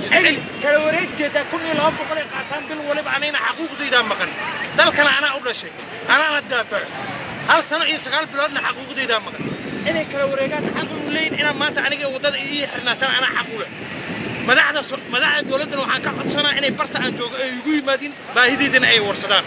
celi kala wareegteeda kun iyo laba boqol ay qaataan bil waliba anayna xaquuqdaydaa maqan dalkana anaa u dhashay anaana daafaco hal sano iyo sagaal biloodna xaquuqdaydaa maqan inay kala wareegaan xaq u leeyin inaan maanta aniga waddada ii xirnaataan anaa xaq u leh madaxda madaxda dowladdana waxaan ka codsanaa inay barta aan joogo ay igu yimaadin baahideydana ay warsadaan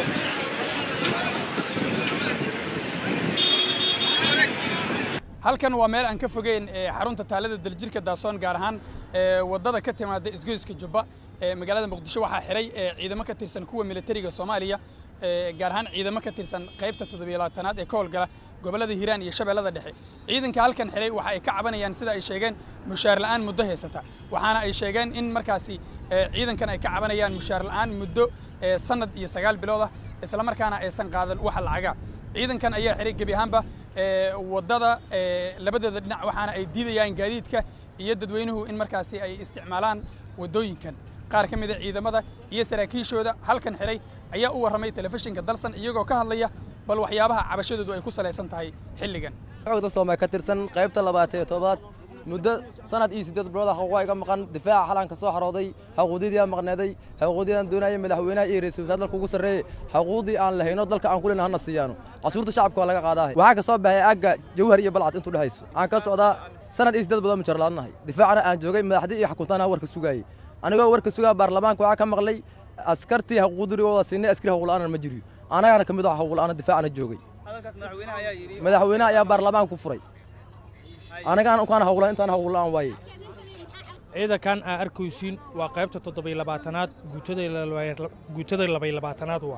halkan waa meel aan ka fogeyn xarunta taalada daljirka daasoon gaar ahaan waddada ka timaada isgoyska jubba magaalada muqdisho waxaa xiray ciidamo ka tirsan kuwa militariga soomaaliya gaar ahaan ciidamo ka tirsan qaybta toddobiyo-labaatanaad ee ka howlgala gobollada hiiraan iyo shabeellada dhexe ciidanka halkan xiray waxa ay ka cabanayaan sida ay sheegeen mushaar la'aan muddo haysata waxaana ay sheegeen in markaasi ciidankan ay ka cabanayaan mushaar la'aan muddo sanad iyo sagaal bilood ah islamarkaana aysan qaadan wax lacaga ciidankan ayaa xiray gebi ahaanba waddada labadeeda dhinac waxaana ay diidayaan gaadiidka iyo dadweynuhu in markaasi ay isticmaalaan waddooyinkan qaar ka mida ciidamada iyo saraakiishooda halkan xiray ayaa u warramay telefishinka dalsan iyagoo ka hadlaya bal waxyaabaha cabashadoodu ay ku salaysan tahay xilligan xogda soomay ka tirsan qaybta labaatan iyo toddobaad muddo sanad iyo siddeed bilood xuquuqa iga maqan difaaca xalan ka soo xarooday xuquuqdii maqneeday xuquuqdii aan doonayay madaxweynaha iyo ra'iisul wasaare dalka ugu sarreeyay xuquuqdii aan lahayno dalka aan kulina hana siiyaano casuurta shacabka waa laga qaadaa waxaa ka soo baxay agga jawhar iyo balcad intuu dhexayso aan ka socdaa sanad iyo siddeed bilood mujar laadnahay difaacana aan joogay madaxdii iyo xukuntaana warka sugaayay anigoo warka sugaa baarlamaanka waxaa ka maqlay askartii xuquuqdurigooda siinay askari xuquuqla'aana ma jiriyo anagana ka mid ah xuquuqla'aana difaacana joogay madaxweynaha ayaa baarlamaanka ku furay anagaan ukaan hawlan intaan hawlaan waaye ciidankan aa arkaysiin waa qaybta toddobiyo labaatanaad guutada labay labaatanaad waa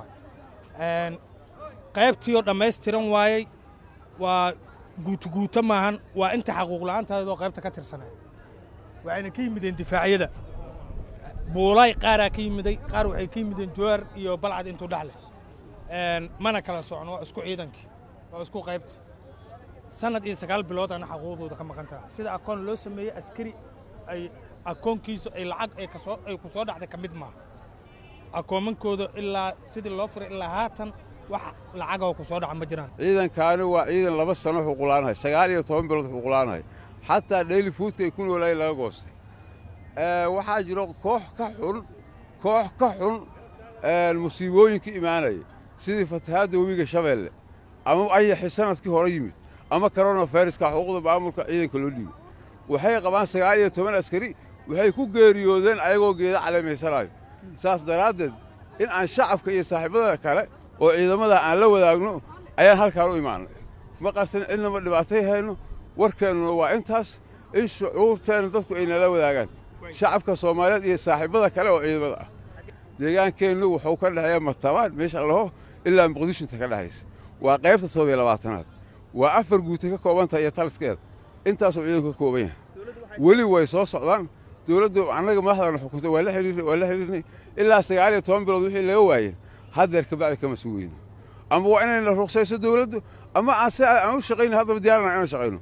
qaybtiioo dhammaystiran waayey waa guutuguuto maahan waa inta xaquuqla'aantaadoo qaybta ka tirsanay waxayna ka yimideen difaacyada buulaay qaaraa ka yimiday qaar waxay ka yimideen jowar iyo balcad intuu dhexleh mana kala socon waa isku ciidankii waa isku qaybta sanad iyo sagaal bilood ana xaquuqdooda ka maqan tahay sida akoon loo sameeyey askari ay akoonkiisu ay lacag ay kasoo ay ku soo dhacday ka mid maaha akoomankooda ilaa sidii loo furay ilaa haatan wax lacagoo ku soo dhaca ma jiraan ciidankaani waa ciidan laba sano xuquqlaanahay sagaal iyo toban bilood xuquqlaanahay xataa dhayli fuudka ay ku noolaayeen laga goostay waxaa jiro koox ka xun koox ka xun musiibooyinka imaanaya sidii fatahaadda webiga shabeelle ama ayaxi sanadkii hore yimid ama koronaviruska xuquuqda maamulka ciidanka loo dhiibay waxay qabaan sagaal iyo toban askari waxay ku geeriyoodeen ayagoo geeda caleemaysanaayo saas daraaddeed in aan shacabka iyo saaxiibada kale oo ciidamada aan la wadaagno ayaan halkaan u imaanay ma qarsan cidnama dhibaatay hayno warkeennuna waa intaas in shucuurteenna dadku ay nala wadaagaan shacabka soomaaliyeed iyo saaxiibada kale oo ciidamada ah deegaankeennu wuxuu ka dhexeeya martabaan meesha laho ilaa muqdishinta ka dhexaysa waa qaybta toddobiyo labaatanaad waa afar guutay ka koobantahay iyo taliskeeda intaasuu ciidanku ka kooban yahay weli way soo socdaan dowladdu annaga madaxdana xukuntay waa la xiriirnay waa la xiriirnay ilaa sagaal iyo toban bilood wixii laga waayeen haddeer kabacdi kama sugayno ama waa inayna ruqsayso dowladdu ama aan si aan u shaqayno haddaba diyaarna inaan shaqayno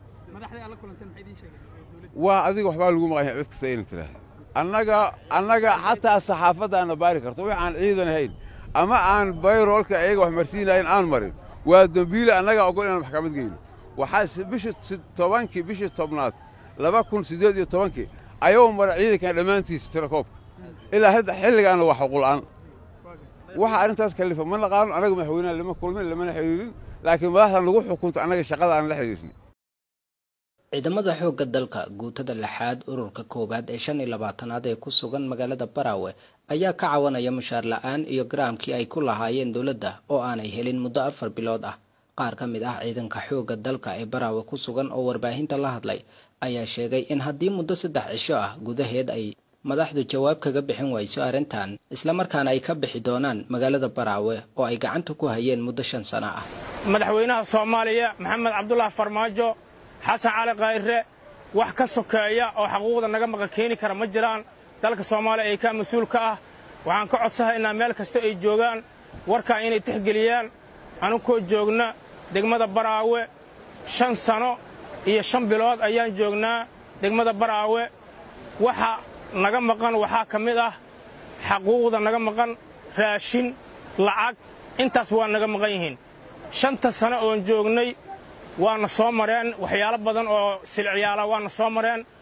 waa adiga waxbaa lagu maqan yahay cid kasta ayna tiraahda annaga annaga xataa saxaafaddaana baari karto wix aan ciidan ahayn ama aan bayroolka ayaga wax marsiinayn aan marin waa dembiile annaga ogol inaan maxkamad geyno waxaa bishii tobankii bishii tobnaad laba kun siddeed iyo tobankii ayuu mara ciidankan dhammaantiisa tirakoobka ilaa hadda xilligaana waa xuquuqla'aan waxa arrintaas kalifa ma naqaano annaga madaxweynaha lama kulmin lamana xiriirin laakiin madaxda nagu xukunto annaga shaqada aan la xiriirnay ciidamada xoogga dalka guutada lixaad ururka koowaad ee shan iyo labaatanaad ee ku sugan magaalada baraawe ayaa ka cawanaya mushaar la'aan iyo garaamkii ay ku lahaayeen dowladda oo aanay helin muddo afar bilood ah qaar ka mid ah ciidanka xoogga dalka ee baraawe ku sugan oo warbaahinta la hadlay ayaa sheegay in haddii muddo saddex cisho ah gudaheed ay madaxdu jawaab kaga bixin wayso arrintan islamarkaana ay ka bixi doonaan magaalada baraawe oo ay gacanta ku hayeen muddo shan sano ah madaxweynaha soomaaliya maxamed cabdulaahi farmaajo xasan cali khayre wax ka sokeeya oo xaquuqda naga maqan keeni kara ma jiraan dalka soomaaliya ay ka mas-uul ka ah waxaan ka codsahaynaa meel kasta ay joogaan warkaa inay tixgeliyaan anukoo joogna degmada baraawe shan sano iyo shan bilood ayaan joognaa degmada baraawe waxa naga maqan waxaa ka mid ah xaquuqda naga maqan raashin lacag intaas waa naga maqan yihiin shanta sano oon joognay waana soo mareen waxyaalo badan oo silciyaala waana soo mareen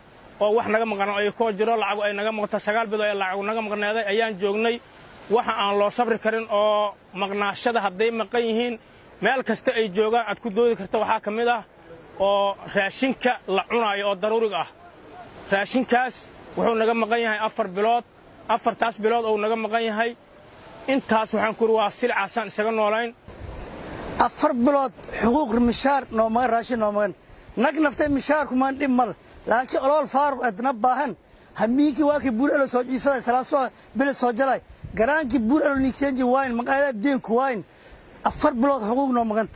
oo wax naga maqan ay koo jiro lacag ay naga maqto sagaal bilood ee lacag naga maqneeday ayaan joognay waxa aan loo sabri karin oo maqnaashada hadday maqan yihiin meel kasta ay joogaan aad ku doodi karta waxaa ka mid ah oo raashinka la cunaayo oo daruuriga ah raashinkaas wuxuu naga maqan yahay afar bilood afartaas bilood ou naga maqan yahay intaas waxaan ku uri waa silcaasaan isaga noolayn afar bilood xuquuq mishaar noomagan raashin noomagan nag naftay mishaarkumaan dhib mal laakiin olool faaruq adna baahan hamiinkii waakii buur elo soo jiifaday salaasoo bilid soo jalay garaankii buur elo nigseenji waayn maqaayada deenku waayn afar bilood xuquuq noo maganta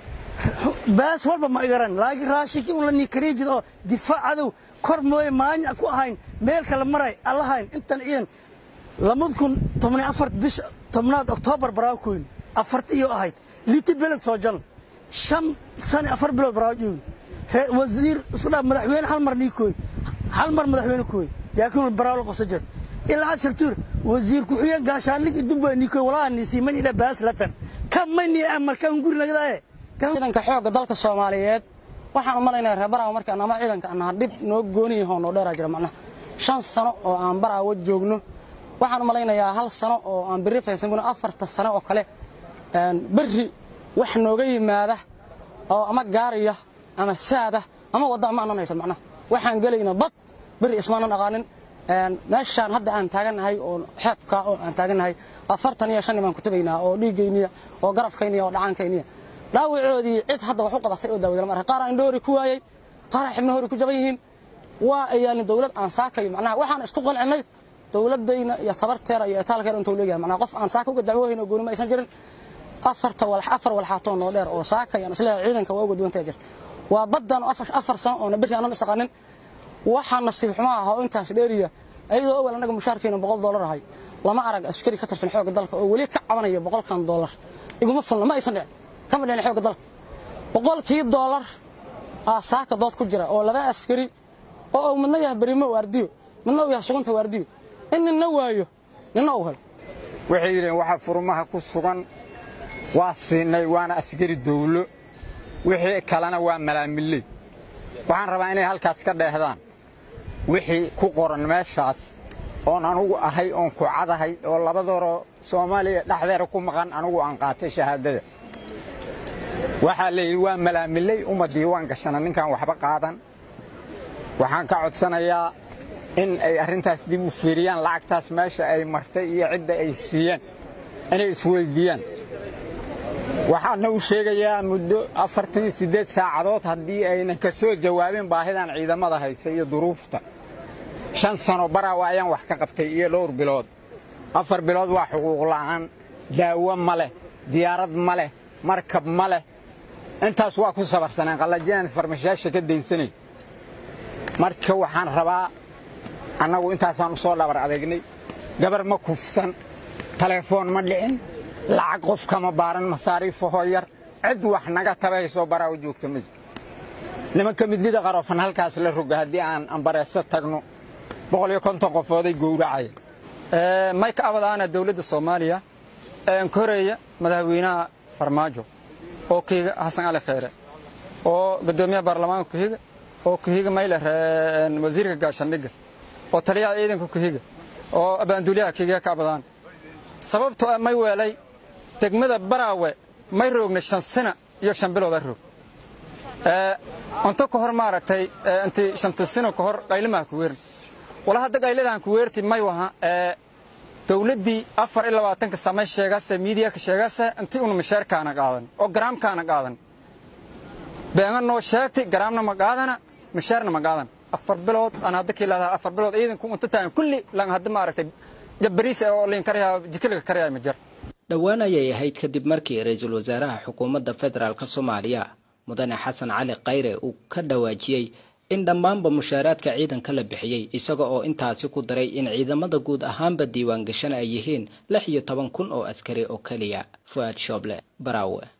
baas walba ma igaran laakiin raashinkii un la niikariijid oo difaac cadow kor mooye maanya ku ahayn meel kale maray allahayn intan ciidan lamad kun tobni afar bisha tobnaad oktoobar baraakoyn afarta iyo ahayd liti beled soo jalan shan sane afar bilood baraajoogin wasiir isku dhaa madaxweyne hal mar niikooy hal mar madaxweyne kooy jaakiin baraawl qoso jir ilaa shirtuur wasiir ku-xigeen gaashaanlig idubba niikooy walaa nisiiman idha baas latan kamani amarkan guri nagdaaye ciidanka xoogga dalka soomaaliyeed waxaan u malaynaya reer baraawo markaan ama ciidanka annaha dhib noo gooniyaho noo dheeraa jira macnaha shan sano oo aan baraawo joogno waxaan u malaynayaa hal sano oo aan berri faysanbuna afarta sano oo kale berri wax nooga yimaada oo ama gaariya ama saada ama wadda ama anan haysan macnaha waxaan gelayna bad berri ismaanan aqaanin meeshaan hadda aan taagannahay oo xeebka oo aan taagannahay afartan iyo shan baan ku tabaynaa oo dhiiggayniya oo garabkayniya oo dhacaankayniya dhaawacoodii cid hadda wax u qabatay oo daawada lama arka qaar aan indhoori ku waayey qaar aan xibno hori ku jaban yihiin waa ayaalin dawlad aan saakayo macnaha waxaan isku qancinnay dawladdayna iyo tabarteera iyo etaalkeera intuu leeyahay macnaha qof aan saaka uga dacwoohayn oo gooni ma aysan jirin afarta walax afar walxaatoo noo dheer oo saakay aan isleeyahay ciidanka waa uga duwantaya jirta waa baddan afar sano oona berri aanan isaqanin waxaa nasiib xumo ah oo intaas dheeriya ayadoo awal annaga mushaarkeena boqol doolar ahay lama arag askari ka tirsan xoogga dalka oo weli ka cabanaya boqolkan doolar iguma fulna ma aysan dhicin kama dhicin xoogga dalka boqolkii doolar aa saaka dood ku jira oo laba askari oo uu midna yahay berimo waardiyo midna uu yahay sugunta waardiyo in ninna waayo ninna uu helo waxay yidheen waxa furmaha ku sugan waa siinay waana askari dawlo wixii kalena waa malaamiley waxaan rabaa inay halkaas ka dheehdaan wixii ku qoran meeshaas oon anugu ahay oon ku cadahay oo labadooroo soomaaliya dhexdeeda ku maqan anugu aan qaatay shahaadada waxaa la yidhi waa malaamiley uma diiwaan gashana ninkaan waxba qaadan waxaan ka codsanayaa in ay arrintaas dib u fiiriyaan lacagtaas meesha ay martay iyo cidda ay siiyeen inay isweyddiiyaan waxaana u sheegayaa muddo afartan iyo siddeed saacadood haddii aynan ka soo jawaabin baahidan ciidamada haysa iyo duruufta shan sano baraawa ayaan wax ka qabtay iyo dhowr bilood afar bilood waa xuquuq la'aan daawo ma leh diyaarad ma leh markab ma leh intaas waa ku sabarsaneen qallajiyaan farmashayaasha ka daynsanay marka waxaan rabaa annagu intaasaan u soo dhabar adeegnay gabar ma kufsan taleefoon ma dhicin lacag qof kama baaran masaariifahoo yar cid wax naga tabaysoo baraawo joogta ma jiro nimanka midnida qarofan halkaas la roga haddii aan ambareeso tagno boqol iyo konton qofooday gowracaya mayka abadaana dawladda soomaaliya ee koreya madaxweynaha farmaajo oo kuhiga xasan cali kheyre oo guddoomiyaha baarlamaanka kuhiga oo kuhiga mayler wasiirka gaashaandhigga oo taliyaha ciidanka kuhiga oo abaanduulyaha kuhiga ka abadaan sababtoo ah may weelay degmada baraawe may roogna shan sina iyo shan bilooda roog unto ka hor maaragtay inti shanta sino ka hor qaylimaha ku weerin wala hadda qaylidahan ku weerti may waha dawladdii afar iyo labaatanka samay sheegase miidiyaka sheegase intii una misheerkaana qaadan oo garaamkaana qaadan beena noo sheegtay garaamna ma qaadana misheerna ma qaadan afar bilood aan hadda ka ilaahdaa afar bilood ciidanku unta taagan kulli lan hadda maaragtay jabariis oo liin karyaa jikiliga karyaa ma jir dhowaan ayay ahayd kadib markii ra-iisul wasaaraha xukuumadda federaalk soomaaliya mudane xasan cali khayre uu ka dhawaajiyey in dhammaanba mushaaraadka ciidanka la bixiyey isaga oo intaasi ku daray in ciidamada guud ahaanba diiwaan gashan ay yihiin lix iyo toban kun oo askari oo keliya fu'aad shooble baraawe